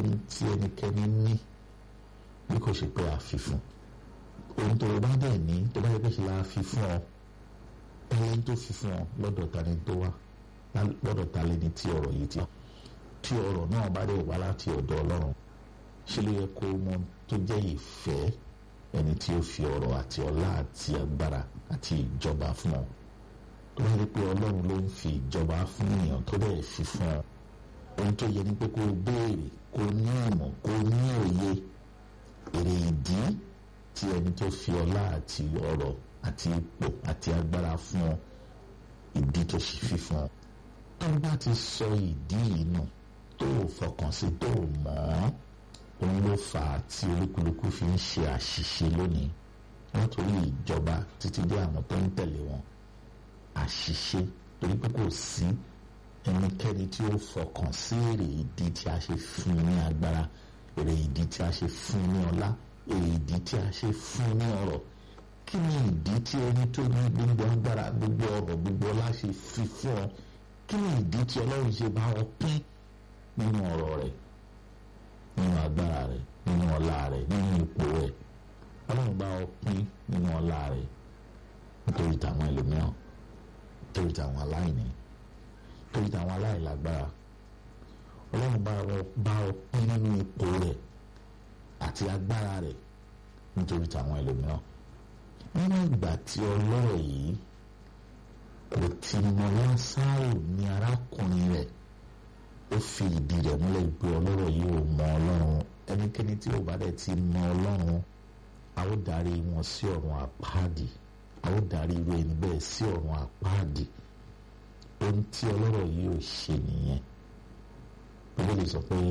ohun tí ẹnikẹ́ni ní bí kò ṣe pé a fi fún ohun tó o bá dẹ̀ ní tó bá yẹ pé ṣe la fi fún ọ ẹni tó fi fún ọ lọ́dọ̀ ta ni tó wá lọ́dọ̀ ta lẹni tí ọ̀rọ̀ yìí ti tí ọ̀rọ̀ náà bá dẹ̀ wá láti ọ̀dọ̀ ọlọ́run ṣe ló yẹ kó mọ tó jẹ́ ìfẹ́ ẹni tí ó fi ọ̀rọ̀ àti ọlá àti agbára àti ìjọba fún ọ tó bá yẹ pé ọlọ́run ló ń fi ìjọba fún èèyàn tó dẹ̀ fi fún ọ ohun tó yẹ ni pé kó o béèrè kó o ní ìmọ̀ kó o ní òye èrè ìdí tí ẹni tó fi ọlá àti ọrọ̀ àti ipò àti agbára fún ọ ìdí tó ṣe fi fún ọ tó bá ti sọ ìdí yìí nù tó o fọkàn sí tó o mọ̀ ọ́ òun ló fà á tí olúkúlùkù fi ń ṣe àṣìṣe lónìí látòrí ìjọba títí dé àwọn tó ń tẹ̀lé wọn àṣìṣe torí pé kò sí ẹnikẹ́ni tí ó fọkàn sí èrè ìdí tí a ṣe fún ní agbára èrè ìdí tí a ṣe fún ní ọlá èrè ìdí tí a ṣe fún ní ọrọ̀ kí ni ìdí tí ẹni tó ní gbogbo agbára gbogbo ọrọ̀ gbogbo ọlá ṣe fi fún ọ kí ni ìdí tí ọlọ́run ṣe bá ọ pín nínú ọrọ̀ rẹ̀ nínú agbára rẹ̀ nínú ọlá rẹ̀ nínú ipò rẹ̀ ọlọ́run bá ọ pín nínú ọlá rẹ̀ nítorí tàwọn ẹlòmíràn nítorí tàwọn aláìní nítorí tàwọn aláìlágbára ọlọ́run bá ọ pín nínú ipò rẹ̀ àti agbára rẹ̀ nítorí tàwọn ẹlòmíràn nínú ìgbà tí ọlọ́rọ̀ yìí kò ti mọ lásàrò ní arákùnrin rẹ̀ ó fi ìdí rẹ̀ múlẹ̀ pé ọlọ́rọ̀ yìí ò mọ ọlọ́run ẹnikẹ́ni tí ò bá dẹ̀ ti mọ ọlọ́run a ó darí wọn sí ọ̀run àpáàdì a ó darí irú ẹni bẹ́ẹ̀ sí ọ̀run àpáàdì ohun tí ọlọ́rọ̀ yìí ò ṣe nìyẹn bíbélì sọ pé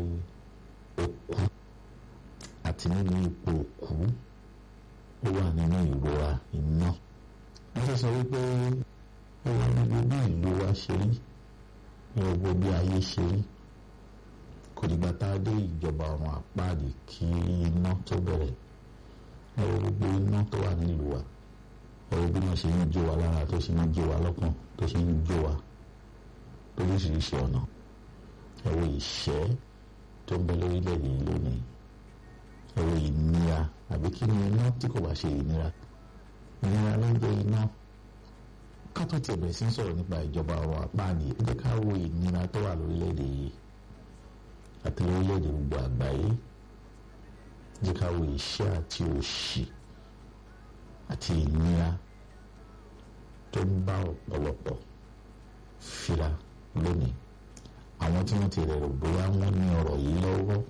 ó kú àti nínú ipò òkú ó wà nínú ìrora iná wọ́n sọ wípé ó wà níbi bí ìlú wa ṣe rí ní gbogbo bí ayé ṣe rí kò dìgbà tá a dé ìjọba ọ̀run àpáàdì kí iná tó bẹ̀rẹ̀ ẹ̀rọ gbogbo iná tó wà nílùú wa ẹ̀rọ bí wọ́n ṣe ń jó wa lára tó ṣe ń jó wa lọ́kàn tó ṣe ń jó wa lóríṣiríṣi ọ̀nà ẹ̀rọ ìṣẹ́ tó ń bẹ lórílẹ̀‐èdè yìí lónìí ẹ̀rọ ìnira àbí kí ni iná tí kò bá ṣe ìnira ìnira ló ń jẹ́ iná kátó tiẹ̀ bẹ̀rẹ̀ sí ń sọ̀rọ̀ nípa ìjọba ọ̀rọ̀ àpáàdì ẹ jẹ́ ká wo ìnira tó wà lórílẹ̀‐èdè yìí àti lórílẹ̀‐èdè gbogbo àgbáyé jẹ́ ká wo ìṣẹ́ àti òṣì àti ìnira tó ń bá ọ̀pọ̀lọpọ̀ fira lónìí àwọn tí wọ́n ti rẹ̀ rò bóyá wọ́n ní ọ̀rọ̀ yìí lọ́wọ́ wọ́n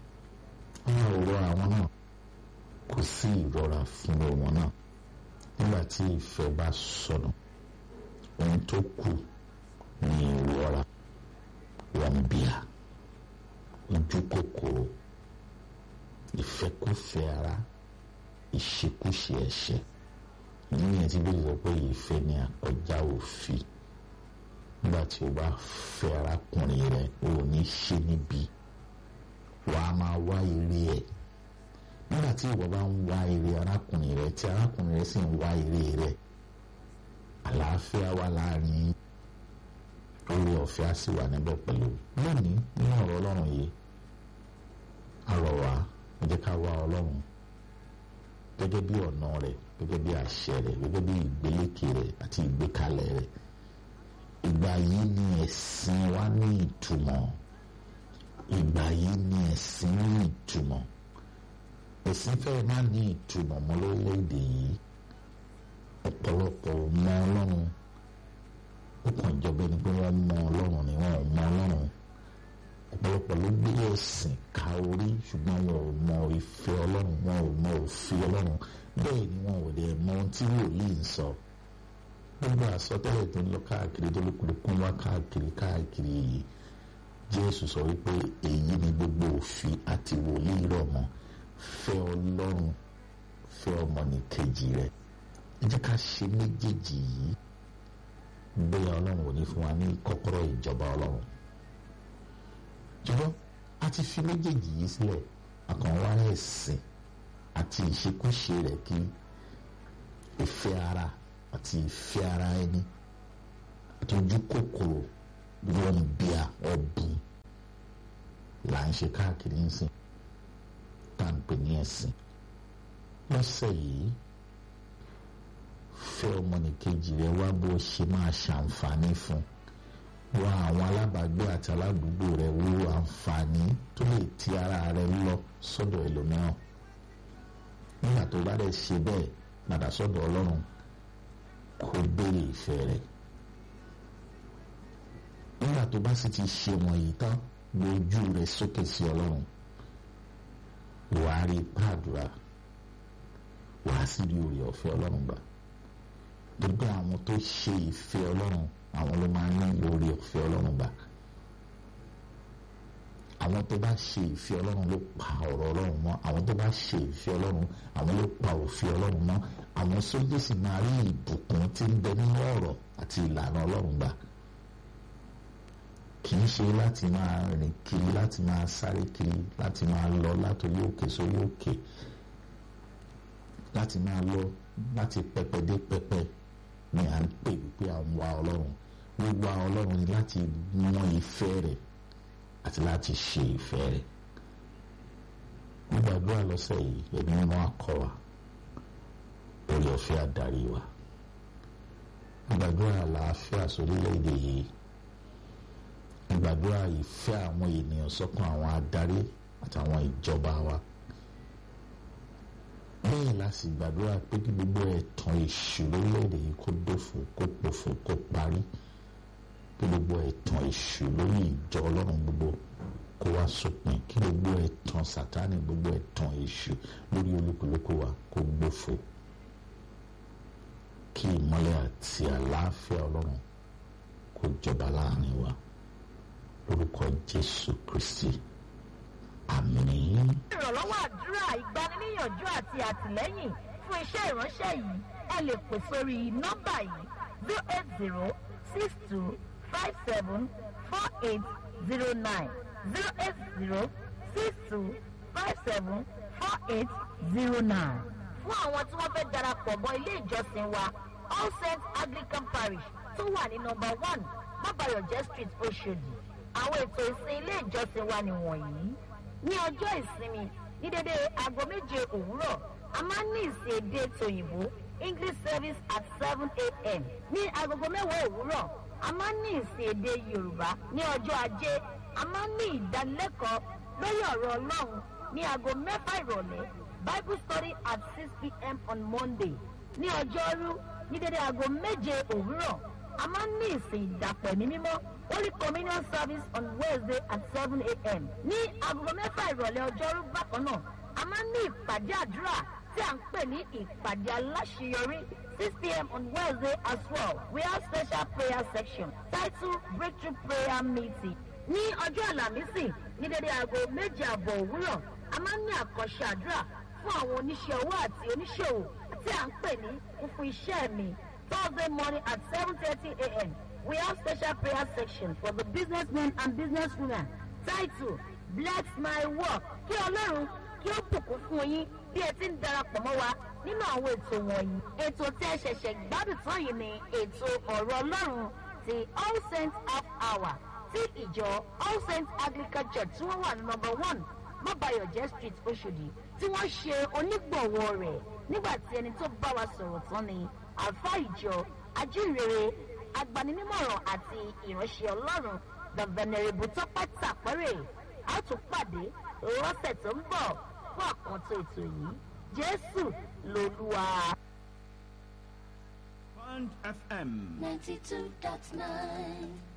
ọ̀rọ̀ àwọn náà kò sí ìrora fún wọn náà nígbà tí ìfẹ́ bá sọnù ohun tó kù ní ìrora wọn bíà ojú kòkòrò ìfẹ́kùfẹ́ ara ìṣekúṣe ẹ̀ṣẹ̀ ìyẹn yẹn ti bẹ́ẹ̀ sọ pé ìfẹ́ ni àkọjá òfin nígbà tí o bá fẹ́ arákùnrin rẹ o ò ní ṣe níbi wà á máa wá ire ẹ̀ nígbà tí ìwọ bá ń wá ire arákùnrin rẹ tí arákùnrin rẹ sì ń wá ire rẹ àlàáfíà wà láàrin orí ọ̀fẹ́ á sì wà níbẹ̀ pẹ̀lú lónìí nínú ọ̀rọ̀ ọlọ́run yìí a rọ̀ wá ẹ jẹ́ ká wá ọlọ́run gẹ́gẹ́ bí ọ̀nà rẹ̀ gẹ́gẹ́ bí àṣẹ rẹ̀ gẹ́gẹ́ bí ìgbélékè rẹ̀ àti ìgbékalẹ̀ rẹ̀ ìgbà yìí ni ẹ̀sìn wa ní ìtumọ̀ ìgbà yìí ni ẹ̀sìn ní ìtumọ̀ ẹ̀sìn fẹ́ẹ́ má ní ìtumọ̀ mọ́ lórílẹ̀‐èdè yìí ọ̀pọ̀lọpọ̀ mọ ọlọ́run ó kàn jọba ẹni pé wọ́n mọ ọlọ́run ni wọ́n mọ ọlọ́run ọ̀pọ̀lọpọ̀ ló gbé ẹ̀sìn ka orí ṣùgbọ́n wọn ò mọ ìfẹ́ ọlọ́run wọn ò mọ òfin ọlọ́run bẹ́ẹ̀ ni wọn ò dẹ̀ mọ ohun tí wòlíì ń sọ gbogbo àsọtẹ́lẹ̀ tó ń lọ káàkiri tó lókùlùkù wá káàkiri káàkiri yìí jésù sọ wípé èyí ni gbogbo òfin àti wòlíì rọ̀ mọ́ fẹ́ ọlọ́run fẹ́ ọmọnìkejì rẹ̀ ẹ jẹ́ ká ṣe méjèèjì yìí bóyá ọlọ́run ò ní fún wa ní kọ́kọ́rọ́ ìjọba ọlọ́run jùlọ a ti fi méjèèjì yìí sílẹ̀ àkànwá ẹ̀sìn àti ìṣekúṣe rẹ̀ kí ìfẹ́ ara àti ìfẹ́ ara ẹni àti ojú kòkòrò wọn bíà ọ̀bùn là ń ṣe káàkiri ń sìn tá à ń pè ní ẹ̀sìn lọ́sẹ̀ yìí fẹ́ ọmọnìkejì rẹ wá bó ṣe máa ṣàǹfààní fún wá àwọn alábàágbé àti aládùúgbò rẹ wo àǹfààní tó lè ti ara rẹ lọ sọ́dọ̀ ẹlòmíràn nígbà tó bá dẹ̀ ṣe bẹ́ẹ̀ padà sọ́dọ̀ ọlọ́run kó béèrè ìfẹ́ rẹ̀ nígbà tó bá sì ti ṣe wọ̀nyí tán gbójú rẹ̀ sókè sí ọlọ́run wàá rí pàdúrà wàá sì rí oore ọ̀fẹ́ ọlọ́run gbà gbogbo àwọn tó ṣe ìfẹ́ ọlọ́run àwọn ló máa ń ní oore ọ̀fẹ́ ọlọ́run gbà àwọn tó bá ṣe ìfẹ́ ọlọ́run ló pa ọ̀rọ̀ ọlọ́run mọ́ àwọn tó bá ṣe ìfẹ́ ọlọ́run àwọn ló pa òfin ọlọ́run mọ́ àwọn sójú sì máa rí ìbùkún tí ń bẹ nínú ọ̀rọ̀ àti ìlànà ọlọ́run gbà kì í ṣe láti máa rìn kiri láti máa sáré kiri láti máa lọ látòrí òkè sórí òkè láti máa lọ láti pẹpẹ dé pẹpẹ ni à ń pè wípé à ń wá ọlọ́run wíwá ọlọ́run ni láti mọ ìfẹ́ rẹ̀ àti láti ṣe ìfẹ́ rẹ̀ gbàdúrà lọ́sẹ̀ yìí ẹ̀mí mímọ́ akọ wa orí ọ̀fẹ́ àdarí wa gbàdúrà àlàáfíà sórílẹ̀-èdè yìí gbàdúrà ìfẹ́ àwọn ènìyàn sọ́kàn àwọn adarí àtàwọn ìjọba wa bẹ́ẹ̀ la sì gbàdúrà pé kí gbogbo ẹ̀tàn èṣù lórílẹ̀‐èdè yìí kó dófo kó pòfo kó parí kí gbogbo ẹ̀tàn èṣù lórí ìjọ ọlọ́run gbogbo kó wá sópin kí gbogbo ẹ̀tàn sátánì gbogbo ẹ̀tàn èṣù lórí olúkúlùkù wa kó gbófo kí ìmọ́lẹ̀ àti àlàáfíà ọlọ́run kó jọba láàrin wa lórúkọ jésù kristi àmín. ìrànlọ́wọ́ àdúrà ìgbaniníyànjú àti àtìlẹ́yìn fún iṣẹ́ ìránṣẹ́ yìí ẹ lè pè sórí nọ́mbà yìí zero eight zero six two five seven four eight zero nine zero eight zero six two five seven four eight zero nine. fún àwọn tí wọ́n fẹ́ darapọ̀ mọ́ ilé ìjọsìn wa all saints anglican parish tó wà ní nọ́mbà one bàbáyọ̀jẹ́ street oṣòdì àwọn ètò ìsìn ilé ìjọsìn wa nìwọ̀nyí ní ọjọ́ ìsinmi ní dédé aago méje òwúrọ̀ a máa ń ní ìsìn èdè tòyìnbó english service at seven a.m. ní agogo mẹ́wàá òwúrọ̀ a máa ń ní ìsìn èdè yorùbá ní ọjọ́ ajé a máa ń ní ìdánilẹ́kọ̀ọ́ lórí ọ̀rọ̀ ọlọ́run ní aago mẹ́fà ìrọ̀lẹ́ bible study at six p.m. on monday ní ọjọ́rú ní dédé aago méje òwúrọ̀ a máa ń ní ìsìn ìdàpọ̀ ẹ̀mí mímọ́ holy communion service on wednesday at seven a.m. ní aago mẹ́fà ìrọ̀lẹ́ ọjọ́rú bákan náà a máa ń ní ìpàdé àdúrà tí à ń pè ní ìpàdé aláṣeyọrí six p.m. on wednesday as well we have special prayer section titled breakthrough prayer meeting ní ọjọ́ àlàmísì ní dédé aago méje àbọ̀ òwúrọ̀ a máa ń ní àkànṣe àdúrà fún àwọn oníṣẹ́ owó àti oníṣòwò tí à ń pè ní fúnfún iṣẹ́ mi thursday morning at seven thirty a.m. we have special prayer section for the businessmen and businesswomen titled bless my work kí ọlọ́run kí ó bùkún fún yín bí ẹ ti ń darapọ̀ mọ́ wa nínú àwọn ètò wọ̀nyí. ètò tí ẹ ṣẹ̀ṣẹ̀ gbádùn tán yìí ni ètò ọ̀rọ̀ ọlọ́run ti all saints half hour tí ìjọ all saints anglican church tí wọ́n wà ní number one mọ́bàyọ̀jẹ́ street oṣòdì tí wọ́n ṣe onígbọ̀wọ́ rẹ̀ nígbà tí ẹni tó bá wa sọ̀rọ̀ tán ni àfa ìjọ ajínrere agbaninímọ̀ràn àti ìránṣẹ́ ọlọ́run the venerable tọ́pẹ́ tàpẹ́rẹ́ a tún pàdé lọ́sẹ̀ tó ń bọ̀ fún àkàntó ètò yìí jésù lolúwa. Band FM. 92.9